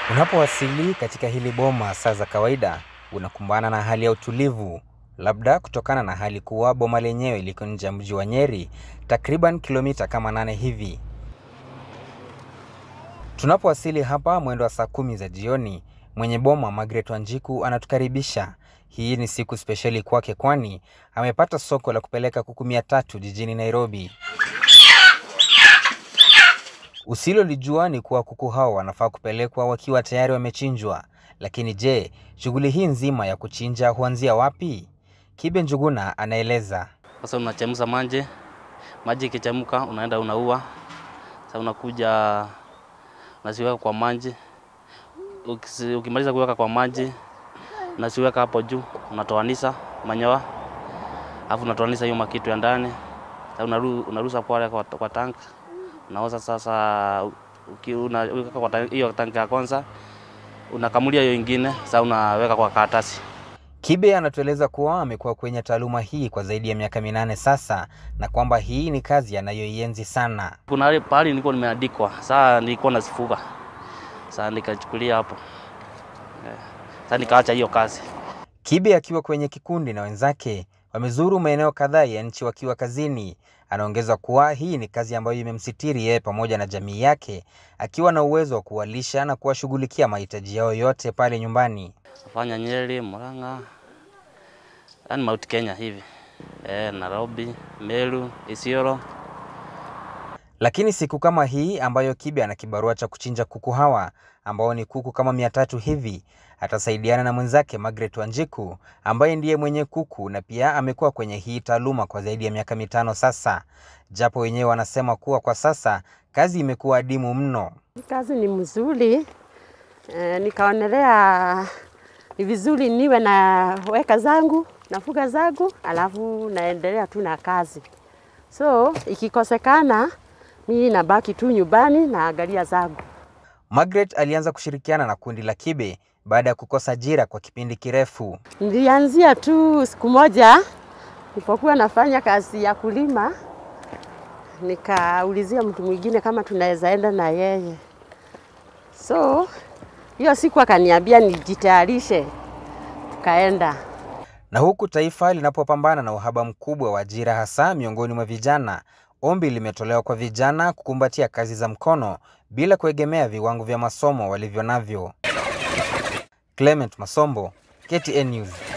Unapowasili katika hili boma saa za kawaida, unakumbana na hali ya utulivu, labda kutokana na hali kuwa boma lenyewe liko nje ya mji wa Nyeri, takriban kilomita kama nane hivi. Tunapowasili hapa mwendo wa saa kumi za jioni, mwenye boma Margaret Wanjiku anatukaribisha. Hii ni siku spesheli kwake, kwani amepata soko la kupeleka kuku mia tatu jijini Nairobi. Usilolijua ni kuwa kuku hao wanafaa kupelekwa wakiwa tayari wamechinjwa. Lakini je, shughuli hii nzima ya kuchinja huanzia wapi? Kibe Njuguna anaeleza. Sasa unachemsha maji, maji ikichemka unaenda unaua. Sasa unakuja unaziweka kwa maji. Ukisi- Ukimaliza kuweka kwa maji unaziweka hapo juu, unatoanisha manyoya, alafu unatoanisha hiyo makitu ya ndani. Sasa unaru, unarusa pale kwa, kwa tank unaoza sasa, uki- unaweka kwa tank- hiyo tanki ya kwanza, unakamulia hiyo ingine, sasa unaweka kwa karatasi. Kibe anatueleza kuwa amekuwa kwenye taaluma hii kwa zaidi ya miaka minane sasa na kwamba hii ni kazi anayoienzi sana. Kuna hali- pahali nilikuwa nimeandikwa, saa nilikuwa nazifuga, saa nikachukulia hapo Eh, saa nikaacha hiyo kazi. Kibe akiwa kwenye kikundi na wenzake wamezuru maeneo kadhaa ya nchi wakiwa kazini. Anaongeza kuwa hii ni kazi ambayo imemsitiri yeye pamoja na jamii yake, akiwa na uwezo wa kuwalisha na kuwashughulikia mahitaji yao yote pale nyumbani. Nafanya Nyeri, Murang'a, yani Mount Kenya hivi eh, Nairobi, Meru, Isiolo. Lakini siku kama hii ambayo Kibe ana kibarua cha kuchinja kuku hawa ambao ni kuku kama mia tatu hivi, atasaidiana na mwenzake Margaret Wanjiku ambaye ndiye mwenye kuku na pia amekuwa kwenye hii taaluma kwa zaidi ya miaka mitano sasa, japo wenyewe wanasema kuwa kwa sasa kazi imekuwa adimu mno. Kazi ni mzuri e, nikaonelea ni vizuri niwe na weka zangu nafuga zangu, alafu naendelea tu na kazi. So ikikosekana mimi nabaki tu nyumbani naangalia zangu. Margaret alianza kushirikiana na kundi la Kibe baada ya kukosa ajira kwa kipindi kirefu. Nilianzia tu siku moja nilipokuwa nafanya kazi ya kulima, nikaulizia mtu mwingine kama tunaweza enda na yeye. So hiyo siku akaniambia nijitayarishe, tukaenda. Na huku taifa linapopambana na uhaba mkubwa wa ajira hasa miongoni mwa vijana, ombi limetolewa kwa vijana kukumbatia kazi za mkono bila kuegemea viwango vya masomo walivyo navyo. Clement Masombo, KTN News.